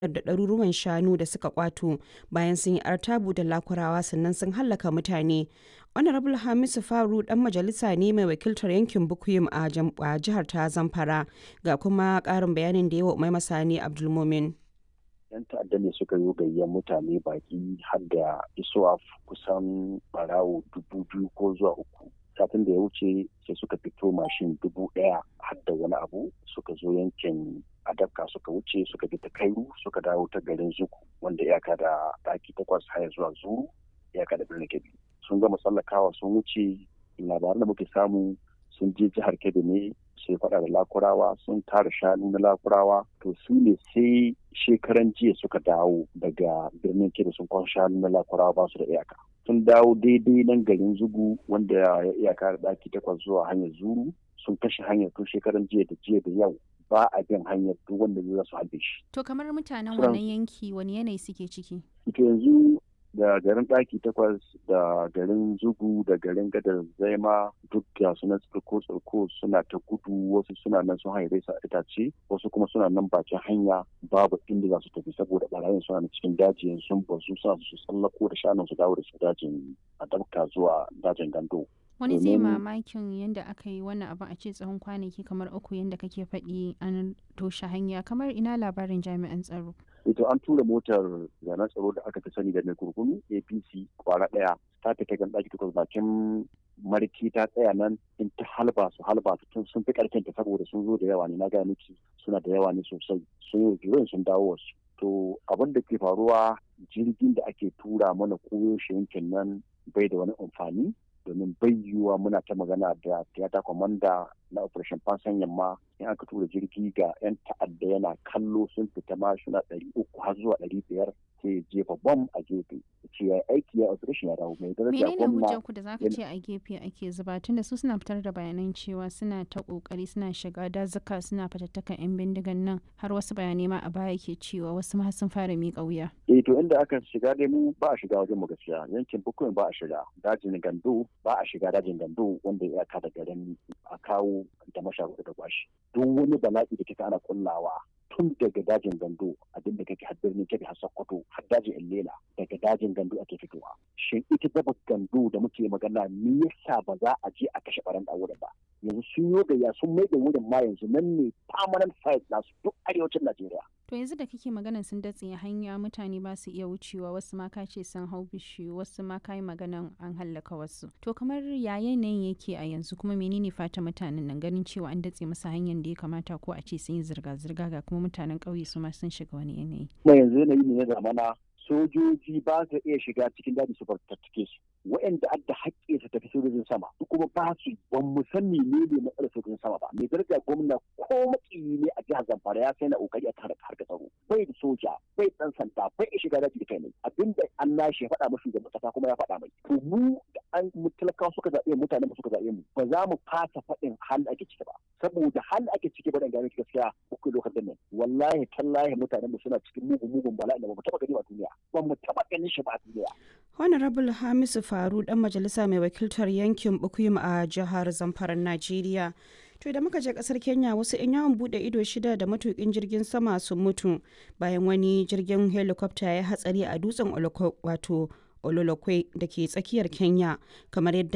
da ɗaruruwan shanu da suka kwato bayan sun yi artabu da lakurawa sannan sun hallaka mutane. Honorable Hamisu Faru dan majalisa ne mai wakiltar yankin Bukuyum a jihar ta Zamfara ga kuma ƙarin bayanin da yawa Umai Masani Abdulmumin. 'yan ta'adda ne suka yi gayyar mutane baki har da isuwa kusan barawo dubu biyu ko zuwa uku satin da ya wuce sai suka fito mashin dubu ɗaya har da wani abu suka zo yankin adabka suka wuce suka bi ta kairu suka dawo ta garin zuku wanda iyaka da ɗaki takwas haya zuwa zuru iyaka da birnin kebbi sun gama tsallakawa sun wuce labaran da muke samu sun je jihar kebbi ne sai faɗa da lakurawa sun tara shanu na lakurawa to su ne sai shekaran jiya suka dawo daga birnin kebbi sun kwan shanu na lakurawa ba su da iyaka sun dawo daidai nan garin zugu wanda ya iyaka da ɗaki takwas zuwa hanyar zuru sun kashe hanyar tun shekaran jiya da jiya da yau ba a bin hanyar duk wanda zai su halbe shi. To kamar mutanen wannan yanki wani yanayi suke ciki? To yanzu da garin ɗaki takwas da garin zugu da garin gadar zaima duk da suna tsirko tsirko suna ta gudu wasu suna nan sun haire sa itace wasu kuma suna nan bakin hanya babu inda za su tafi saboda barayin suna cikin daji sun bazu suna su tsallako da shanun su dawo da su dajin a dabka zuwa dajin gando. wani zai mamakin yadda aka yi wannan abin a ce tsawon kwanaki kamar uku yadda kake faɗi an toshe hanya kamar ina labarin jami'an tsaro ito an tura motar zanen tsaro da aka fi sani da mai kurkunu apc kwara ɗaya ta fita gan ɗaki takwas bakin marki ta tsaya nan in ta halba su halba su sun fi ƙarfin ta saboda sun zo da yawa ne na gaya miki suna da yawa ne sosai sun yi sun dawo wasu to abin da ke faruwa jirgin da ake tura mana koyaushe yankin nan bai da wani amfani domin bai yiwuwa muna ta magana da tiyata kwamanda na operation fansan yamma in aka tura jirgi ga 'yan ta'adda yana kallo sun fita ma suna ɗari uku har zuwa ɗari biyar sai jefa bom a gefe ce ya aiki ya operation ya dawo mai daraja menene hujjar ku da zaka ce a gefe ake zuba tunda su suna fitar da bayanan cewa suna ta kokari suna shiga dazuka suna fatattakan yan bindigan nan har wasu bayanai ma a baya ke cewa wasu ma sun fara miƙa wuya eh to inda aka shiga dai mu ba a shiga wajen mu gaskiya yankin bukuyin ba a shiga dajin gando ba a shiga dajin gando wanda ya ka da garin a kawo da masharuɗa da kwashi duk wani bala'i da kika ana kullawa tun daga dajin gando abin da kake har birnin kebe har sokoto har dajin illela daga dajin gando ake fitowa shin ita daba gando da muke magana me yasa ba za a je a kashe baran da wurin ba yanzu sun yi gayya sun mai da wurin ma yanzu nan ne permanent site nasu duk arewacin najeriya to yanzu da kake maganan sun datse hanya mutane ba su iya wucewa wasu ma ka ce sun hau bishiyu wasu ma ka yi maganan an hallaka wasu to kamar ya yanayin yake a yanzu kuma menene fata mutanen nan ganin cewa an datse masa hanyar da ya kamata ko a ce sun yi zirga-zirga ga kuma mutanen ƙauye su ma sun shiga wani yanayi. kuma yanzu yanayi ne na zamana sojoji ba su iya shiga cikin daji su fartattake su waɗanda adda haƙƙi su tafi sojojin sama kuma ba su ban mu san ne ne matsalar sojojin sama ba mai daraja gwamna ko makiyi ne a jihar zamfara ya sai na kokari a kare harkar tsaro bai da soja bai dan sanda bai iya shiga daji da kai ne abinda an nashi ya faɗa mashi da kasa kuma ya faɗa mai to mu da an mu talakawa suka zaɓe mutane mu suka zaɓe mu ba za mu fasa faɗin hal ake ciki ba saboda hal ake ciki ba dan gane gaskiya uku lokacin nan wallahi tallahi mutane mu suna cikin mugun mugun bala'i da ba mu taɓa gani a duniya ba mu taɓa ganin shi ba a duniya Honorable Hamisu Faru dan majalisa mai wakiltar yankin Bukuyum a jihar Zamfara Najeriya. To da muka je kasar Kenya wasu 'yan yawon bude ido shida da matukin jirgin sama sun mutu bayan wani jirgin helicopter ya hatsari a dutsen wato Ololokwe da ke tsakiyar Kenya kamar yadda